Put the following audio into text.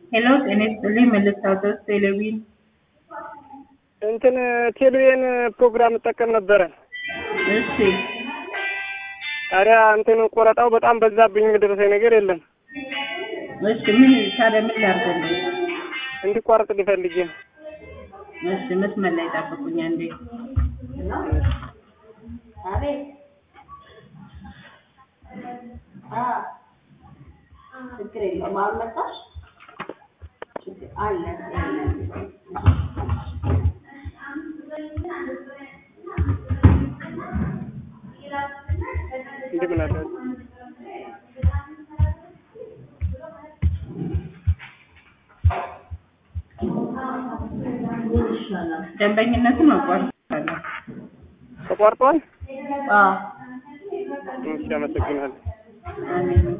ሄሎ ጤና ይስጥልኝ መልእክታቶስ ቴሌቪዥን እንትን ቴሌቪዥን ፕሮግራም እጠቀም ነበረ። እሺ ታዲያ እንትን ቆረጣው በጣም በዛብኝ፣ የደረሰኝ ነገር የለም። እሺ ምን ታዲያ ምን ላድርግልህ? እንዲቋረጥ ሊፈልግ እሺ መስመር ላይ ጠብቁኝ አንዴ። ችግር የለውም። አሁን መጣሽ? ችግር አለ እንደምን አለ ደንበኝነቱን አቋርጣለሁ። ተቋርጧል። አዎ እሺ፣ አመሰግናለሁ። አሜን